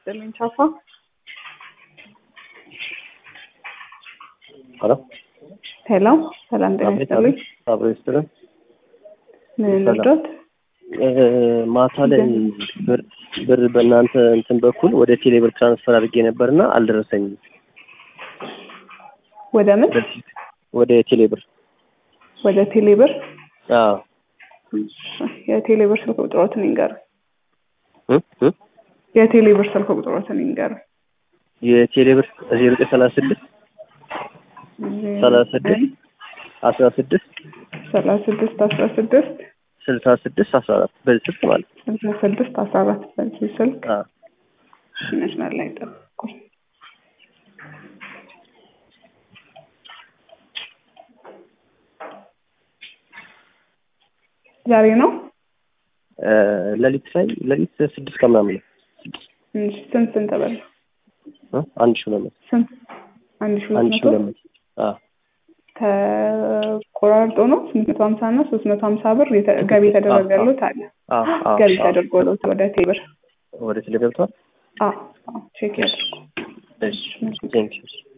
ይስጥልኝ ቻፋ። ሄሎ ሄሎ ሰላም ጤና ይስጥልኝ። አብሮ ይስጥልን። ምን ሰላም። ልርዶት? እ፣ ማታ ላይ ብር ብር በእናንተ እንትን በኩል ወደ ቴሌ ብር ትራንስፈር አድርጌ ነበርና አልደረሰኝም። ወደ ምን? ወደ ቴሌ ብር ወደ ቴሌብር። አዎ የቴሌብር ስልክ ቁጥሮትን ይንገር። እ እ የቴሌብር ስልክ ቁጥሮትን ይንገር። የቴሌ ብር ዜሮ ዘጠኝ ሰላሳ ስድስት ሰላሳ ስድስት አስራ ስድስት ሰላሳ ስድስት አስራ ስድስት ስልሳ ስድስት አስራ አራት በዚህ ስልክ ማለት ነው። ስልሳ ስድስት አስራ አራት በዚህ ስልክ አዎ መስመር ላይ ጠብቁኝ። ዛሬ ነው። እ፣ ሌሊት ላይ ሌሊት ስድስት ከምናምን ነው ስድስት እሺ፣ ስንት ስንት በል እ፣ አንድ ሺህ ሁለት መቶ ስንት? አንድ ሺህ አንድ ሁለት ሺህ መቶ ሁለት መቶ አዎ ተቆራርጦ ነው ስምንት መቶ ሀምሳ እና ሶስት መቶ ሀምሳ ብር የተ- ገቢ የተደረገሉት አለ አዎ አዎ ገቢ አዎ። ተደርጎለት ወደ ቴብር ወደ ቴሌ ገብቷል። ቼክ ያድርጉ። እሺ ቴንኪው